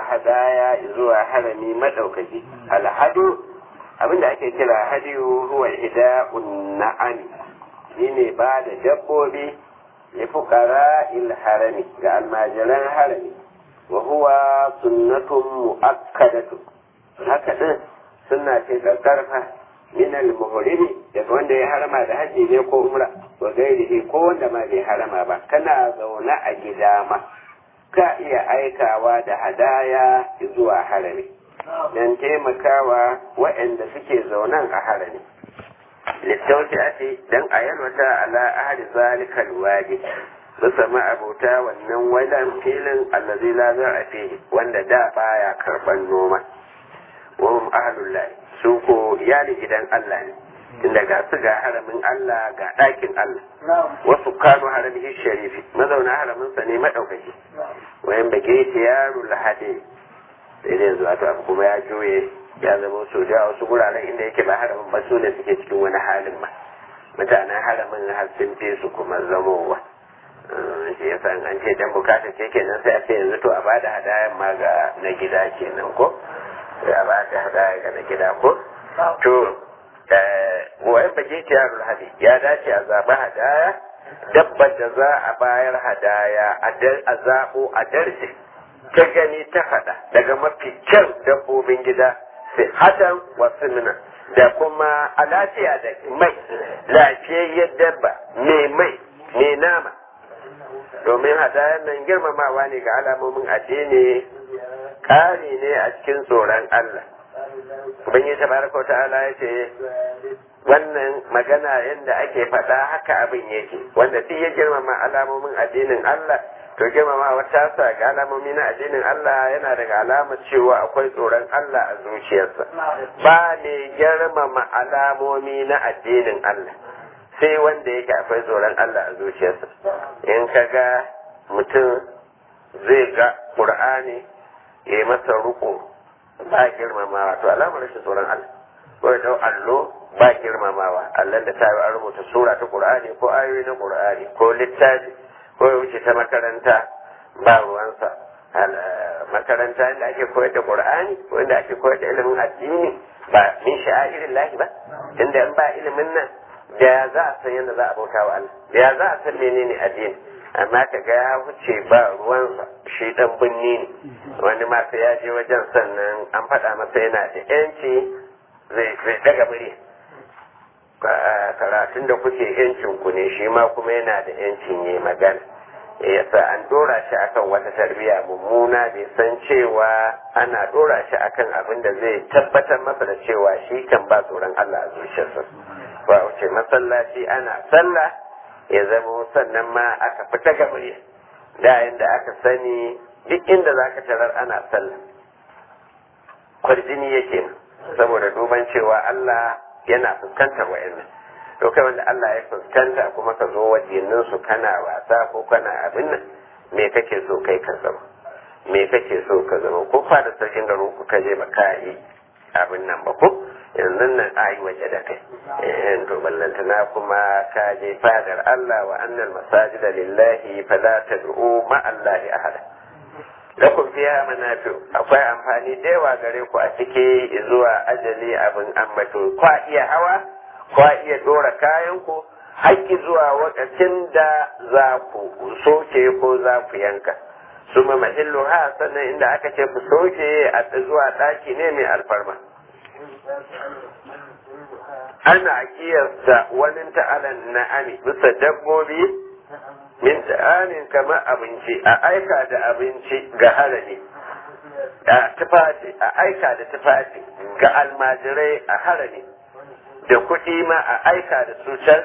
hadaya zuwa harami madaukaki alhadu abinda ake kira hadiyu huwa hida'un na'ami shine ba da dabbobi li fuqara il harami ga almajiran harami wa huwa sunnatun mu'akkadatu haka din sunna ce karfa min al-muhrimi daga wanda ya harama da haji ne ko umra wa gairihi ko wanda ma bai harama ba kana zaune a gida ma ka iya aikawa da hadaya zuwa harami don taimakawa waɗanda suke zaunan a harami littausi ake don a yalwata ala ahli zalika alwaji bisa ma'abuta wannan wajen filin allazi la a fihi wanda da baya karban noma wa hum ahlullahi su ko iyali gidan Allah ne tunda ga su ga haramin Allah ga ɗakin Allah wasu kanu haramihi sharifi mazauna haraminsa ne maɗaukaki wayan bage tiyaru lahade sai dai yanzu wato abu kuma ya juye ya zama so da wasu guraren inda yake ba haramin ba su ne suke cikin wani halin ma mutanen haramin har sun fi su kuma zamowa shi ya san an ce dan bukata ce kenan sai a ce yanzu to a bada hadayan ma ga na gida kenan ko sai a bada hadaya ga na gida ko to wayan bage tiyarul hadi ya dace a zaɓi hadaya dabbar da za a bayar hadaya a zaɓo a darje ta gani ta faɗa daga mafi kyan dabbobin gida sai hatan wasu mina da kuma a lafiya da mai lafiyayyar dabba mai mai mai nama domin hadayan nan girmamawa ne ga alamomin addini ƙari ne a cikin tsoron Allah ubangiji tabaraka wa ta'ala ya ce wannan magana yadda ake faɗa haka abin yake wanda duk ya girmama alamomin addinin Allah to girmama wata sa ga alamomi na addinin Allah yana daga alamar cewa akwai tsoron Allah a zuciyarsa ba ne girmama alamomi na addinin Allah sai wanda yake akwai tsoron Allah a zuciyarsa in ka ga mutum zai ga Qur'ani ya yi masa ruko ba girmamawa to alamar rashin tsoron Allah ko ya allo ba girmamawa Allah da ta yi an rubuta sura ta Qur'ani ko ayoyi na Qur'ani ko littafi ko ya wuce ta makaranta ba ruwansa makaranta inda ake koyar da Qur'ani ko inda ake koyar da ilimin addini ba min sha'irin lahi ba inda in ba ilimin nan da ya za a san yadda za a bauta wa Allah da ya za a san menene addini amma ka ga ya wuce ba ruwansa shi dan binni ne wani ma sai ya je wajen sannan an faɗa masa yana da yanci zai daga murya karatun da kuke yancin ku ne shi ma kuma yana da yancin yi magana yasa an dora shi akan wata tarbiyya mummuna bai san cewa ana dora shi akan abin da zai tabbatar masa da cewa shi kan ba tsoron Allah a zuciyarsa ba wuce masallaci ana sallah ya zama sannan ma aka fita ga murya da inda aka sani duk inda zaka tarar ana sallah kwarjini yake saboda duban cewa Allah yana fuskantar wa'annan to kai wanda Allah ya fuskanta kuma ka zo wajennin su kana wasa ko kana abin nan me kake so kai ka zama me kake so ka zama ko fa da sarkin garin ku ka je ba ka yi abin nan ba ko yanzu nan a yi waje da kai eh to ballantana kuma ka je fadar Allah wa annal masajida lillahi fala tad'u ma Allahi ahada lakum fiha manafi akwai amfani da yawa gare ku a ciki zuwa ajali abin ambato kwa iya hawa kwa iya dora kayan ku haƙƙi zuwa wakacin da za ku soke ko za ku yanka su ma mahillu ha sannan inda aka ce ku soke a zuwa ɗaki ne mai alfarma ana kiyasta wani ta'alan na'ami bisa dabbobi min ta'amin kamar abinci a aika da abinci ga harami a tufafi a aika da tufafi ga almajirai a harami da kuɗi ma a aika da su can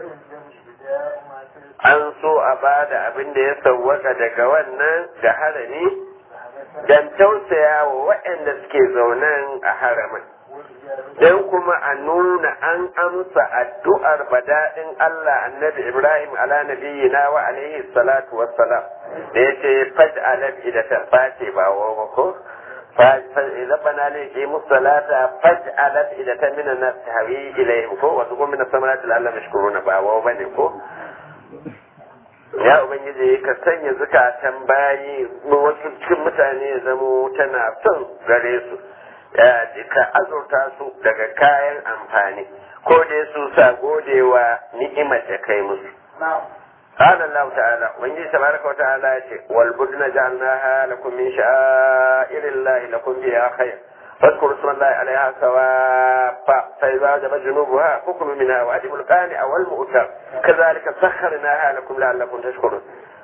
an so a ba da abin da ya sauwaka daga wannan ga harami don tausaya wa waɗanda suke zaunen a haramin don kuma a nuna an amsa addu'ar badaɗin Allah annabi Ibrahim ala nabiyyina wa alaihi salatu wassalam da ya ce faj alal idata face ba wa ko ربنا ليقيموا الصلاة فاجعل أفئدة من الناس تهوي إليهم كو وتقوم من الثمرات لعلهم يشكرون باوا وبني كو ya ubangiji ka sanya zukatan bayi wasu cikin mutane ya zamo tana son gare su ka azurta su daga kayan amfani ko dai su sa godewa ni'imar da kai musu قال الله تعالى وإن تبارك وتعالى والبدن جعلناها لكم من شعائر الله لكم فيها خير فاذكروا اسم الله عليها سواء فإذا وجب جنوبها فكلوا منها وأجبوا القانع والمؤتر كذلك سخرناها لكم لعلكم تشكرون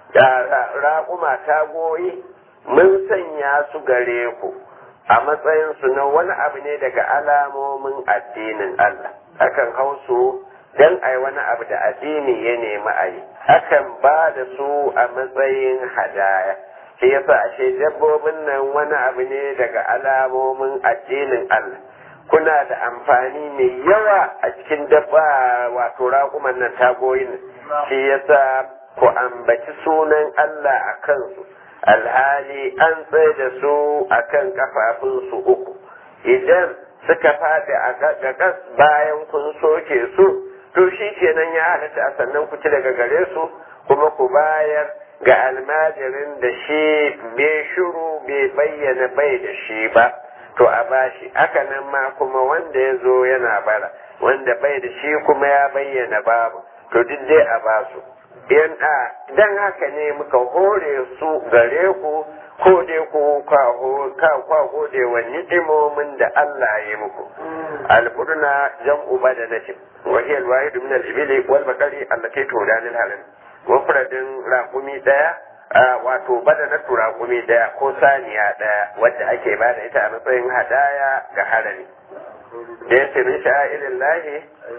raƙuma tagoyi mun sanya su gare ku a matsayinsu na wani abu ne daga alamomin addinin Allah akan hausu don a wani abu da addini ya nemi a yi akan ba da su a matsayin hadaya shi yasa ashe dabbobin nan wani abu ne daga alamomin addinin Allah kuna da amfani mai yawa a cikin dabba wato raƙuman nan tagoyin shi yasa ku ambaci sunan Allah a kansu alhali an tsaye da su akan kafafunsu uku idan suka faɗi a gagas bayan kun soke su to shi kenan ya halatta a sannan ku ci daga gare su kuma ku bayar ga almajirin da shi bai shuru bai bayyana bai da shi ba to a bashi haka nan ma kuma wanda ya zo yana bara wanda bai da shi kuma ya bayyana babu to duk dai a basu yan a dan haka ne muka hore su gare ku ko dai ku ka kwa gode wa ni'imomin da Allah ya yi muku al-qurna jam'u badanatin wa hiya al-wahid min al-ibli wal baqari allati tudan al-haram mufradin raqumi daya wato badanatu raqumi daya ko saniya daya wadda ake bada ita a matsayin hadaya ga harami da yake min sha'irin lahi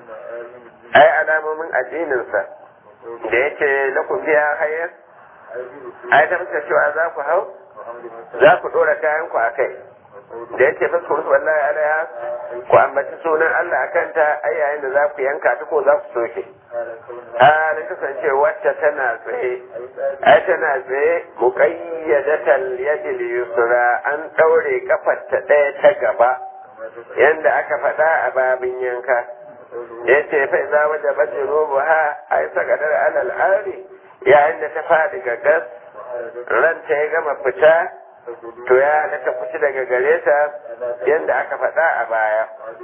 ai alamomin addininsa da yake lakum biya hayar ai ta fuskar cewa za ku hau za ku ɗora kayan ku a kai da yake fuskar su wallahi alaiha ku ambaci sunan Allah akan ta ai yayin da za ku yanka ta ko za ku soke halin kasance wacce tana tsaye ai tana tsaye muqayyadatal yadil yusra an ɗaure kafar ta ɗaya ta gaba yanda aka faɗa a babin yanka yace fa za waje bace robo ha ai sakadar alal ari yayin da ta faɗi ga gas ranta ya gama fita to ya halatta kuci daga gare ta yadda aka faɗa a baya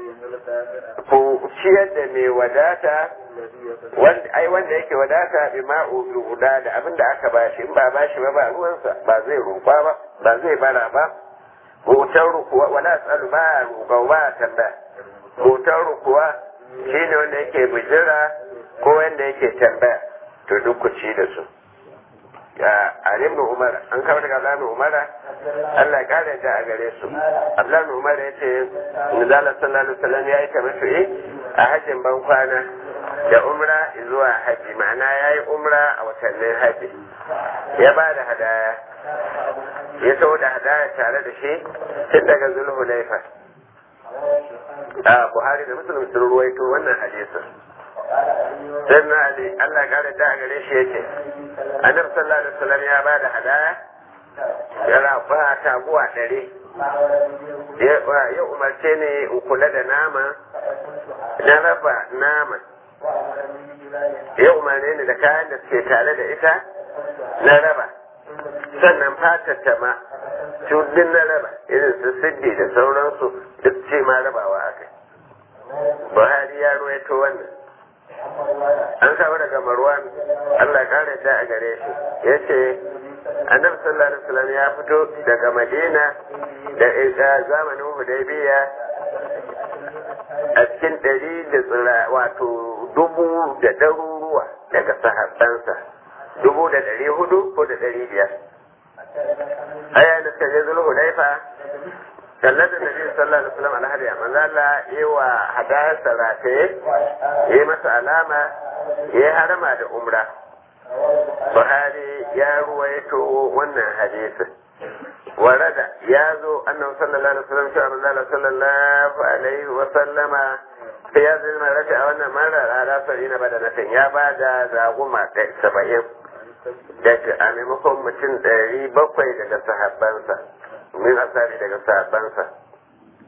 ku ciyar da mai wadata ai wanda yake wadata bi ma'u bi guda da abin da aka bashi in ba bashi ba ba ruwansa ba zai roƙa ba ba zai bara ba hoton rukuwa wala tsalu ba roƙa ba tambaya hoton rukuwa shine wanda yake bijira ko wanda yake tambaya to duk ku ci da su ya alim umar an kawo daga abdullahi umar Allah ya kare da a gare su abdullahi umar ya ce nizala sallallahu alaihi wasallam ya yi tamattu'i a hajjin ban kwana da umra zuwa haji ma'ana ya yi umra a watannin haji ya ba da hadaya ya taho da hadaya tare da shi tun daga zulhulaifa a buhari da muslim sun ruwaito wannan hadisin sai na ali Allah ya kare da a gare shi yake annabi sallallahu alaihi wasallam ya ba da hadaya ya rafa taguwa ɗari ya umarce ne in kula da nama na raba nama ya umarne ni da kayan da suke tare da ita na raba sannan fatar ta ma cudin na raba irin su siddi da sauransu duk ce ma rabawa aka buhari ya ruwaito wannan an samu daga marwan Allah kare ta a gare shi ya ce annabi sallallahu alaihi wasallam ya fito daga madina da zamanin hudaybiya a cikin ɗari da tsira wato dubu da ɗaruruwa daga sahabbansa dubu da ɗari hudu ko da ɗari biyar aya da suka je zulu hudaifa sallar da nabi sallallahu alaihi wasallam alhadiya manzo Allah yi wa hadayar sarate yi masa alama ya harama da umra Buhari ya ruwaito wannan hadisin ورد يازو أنه صلى الله عليه وسلم شاء الله صلى الله عليه وسلم في هذه المرة أو أن مرة على سبعين بدنة يا بعد زاغما سبعين daga a maimakon mutum ɗari bakwai daga sahabbansa min asali daga sahabbansa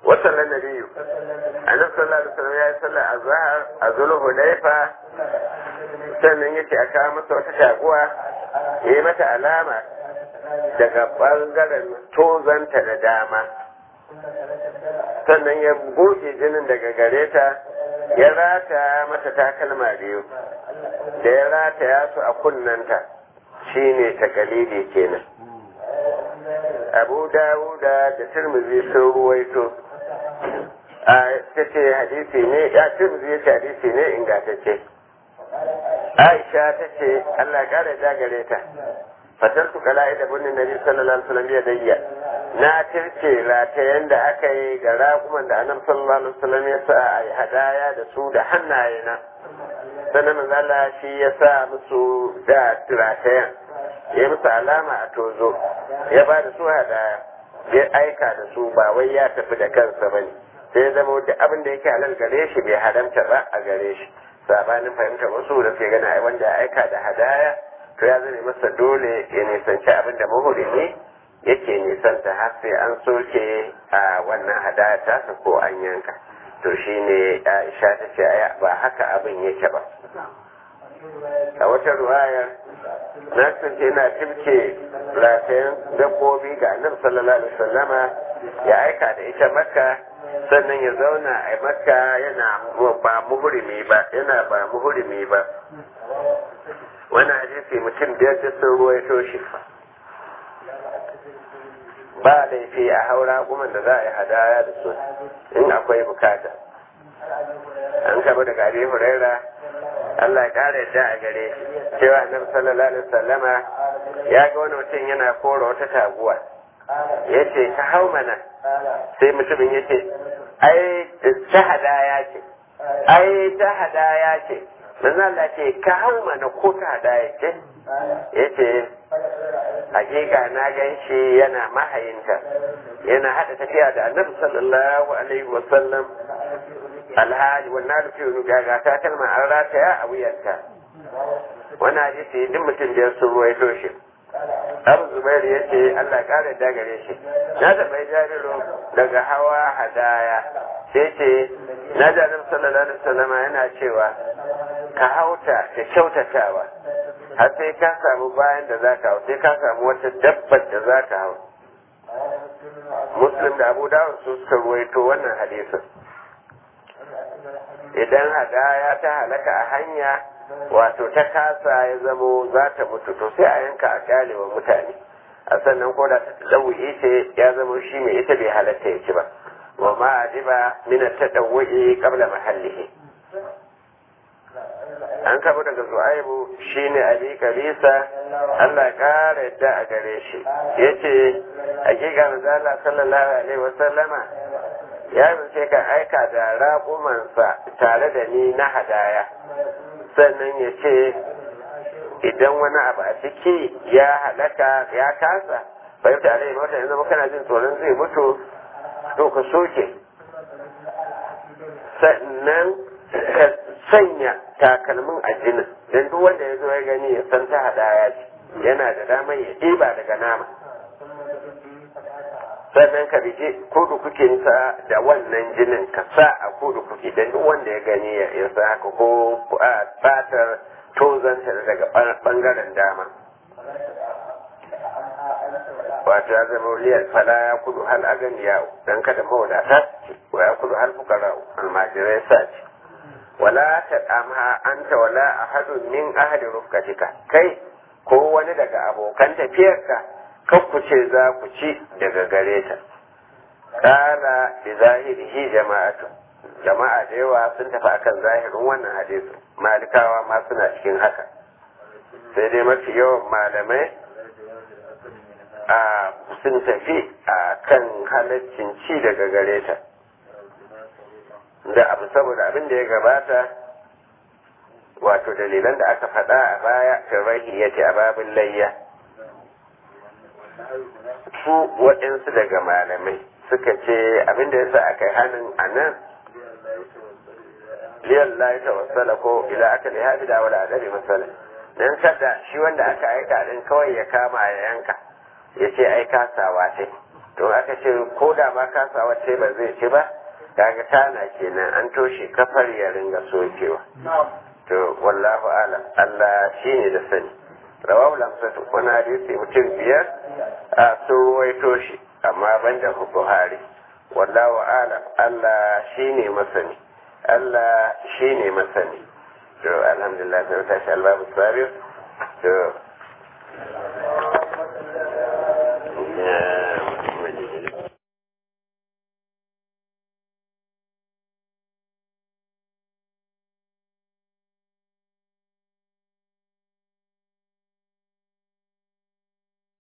wasallan nabiyu annabi sallallahu alaihi wasallam ya yi sallar azhar a zulhulaifa sannan yace a kawo masa wata taguwa ya yi mata alama daga bangaren tozanta da dama sannan ya goge jinin daga gare ta ya rata mata takalma biyu da ya rata ya su a kunnanta shine takalidi kenan abu dawuda da turmuzi sun ruwaito a ta ce hadisi ne ya turmuzi ya ce hadisi ne ingantacce aisha ta ce allah kara dagare ta fatar su kala da bunnin nabi sallallahu alaihi wasallam ya dayya na tirce ratayen da aka yi ga raƙuman da annabi sallallahu alaihi wasallam ya sa a yi hadaya da su da hannaye na sannan manzala shi ya sa musu da ratayen ya musu alama a tozo ya ba da su hadaya ya aika da su ba wai ya tafi da kansa bane sai zama duk abin da yake halal gare shi bai haramta ba a gare shi sabanin fahimtar wasu da ke gana wanda ya aika da hadaya to ya zame masa dole ya nisanci abin da mahurimi yake nisanta har sai an soke a wannan hadaya tasa ko an yanka to shine Aisha ta ce ba haka abin yake ba a wata ruwaya na kasance na timke ratayen dabbobi ga annabi sallallahu alaihi wasallama ya aika da ita makka sannan ya zauna a makka yana ba muhurimi ba yana ba muhurimi ba wannan hadisi mutum biyar da sun ruwaito shi ba laifi a haura kuma da za a yi hadaya da su in akwai bukata an kaba daga abi huraira Allah ya kara yadda a gare shi cewa annabi sallallahu alaihi wasallama ya ga wani mutum yana kora wata taguwa ya ce ka hau mana sai mutumin ya ce ai ta hadaya ce ai ta hadaya ce manzo Allah ce ka hau mana ko ta hadaya ce ya ce hakika na gan shi yana mahayinta yana hada tafiya da annabi sallallahu alaihi wasallam alhaji wannan da fiye gaga ta kalma an rataya a wuyanta wani hadisi duk mutum biyar sun ruwaito shi abu zubairu ya ce allah kare da gare shi na taɓa jariru daga hawa hadaya sai ce na ji annabi sallallahu alaihi wasallam yana cewa ka hauta da kyautatawa har sai ka samu bayan da za ka hau sai ka samu wata dabbar da za ka hau muslim da abu dawud su suka ruwaito wannan hadisin idan hadaya ta halaka a hanya wato ta kasa ya zamo za ta mutu to sai a yanka a kyale wa mutane a sannan ko da ta tsawo'i ce ya zamo shi mai ita bai halatta ya ci ba wa ma adiba min at-tadawwi qabla mahallihi an kabo daga zu'aibu shine ali kabisa Allah kara yadda a gare shi yace hakika manzo Allah sallallahu alaihi wa sallama ya sai ka aika da raƙumansa tare da ni na hadaya sannan ya ce idan wani abu a ciki ya halaka ya kasa fahimta alaihi wata yanzu kana jin tsoron zai mutu to ka soke sannan ka sanya takalmin a jinin don duk wanda ya zo ya gani ya san ta hadaya ce yana da damar ya ɗiba daga nama sannan ka bije kudu kukinsa da wannan jinin ka sa a kudu kuki don duk wanda ya gani ya sa haka ko a fatar tozanta daga bangaren dama wato ya zama liyar fala ya kudu hal agan yawo don kada mawadata wa ya kudu hal fukara almajirai sa ce wala ta ɗamha anta wala ahadun min ahli rufkatika kai ko wani daga abokan tafiyarka kan ku ce za ku ci daga gare ta kala bi zahirihi jama'atu jama'a da yawa sun tafi akan zahirin wannan hadisi malikawa ma suna cikin haka sai dai mafi yawan malamai a sun tafi a kan halaccin ci daga gare ta da abu saboda abin da ya gabata wato dalilan da aka faɗa a baya firrahi ya ce a babin layya su waɗansu daga malamai suka ce abin da ya sa aka yi hannun a nan liyan layi ta wasala ko ila aka ne haɗi da wala adari masala dan kada shi wanda aka aika din kawai ya kama ya yanka ya ce ai kasawa ce to aka ce ko da ma kasa wacce ba zai ci ba kaga tana kenan an toshe kafar ya ringa sokewa to wallahu alam Allah shine da sani rawahu lamsatu wani hadisi mutum biyar a sun ruwaito shi amma ban da buhari wallahu alam Allah shine masani Allah shine masani to alhamdulillah sai tashi albabu sabir to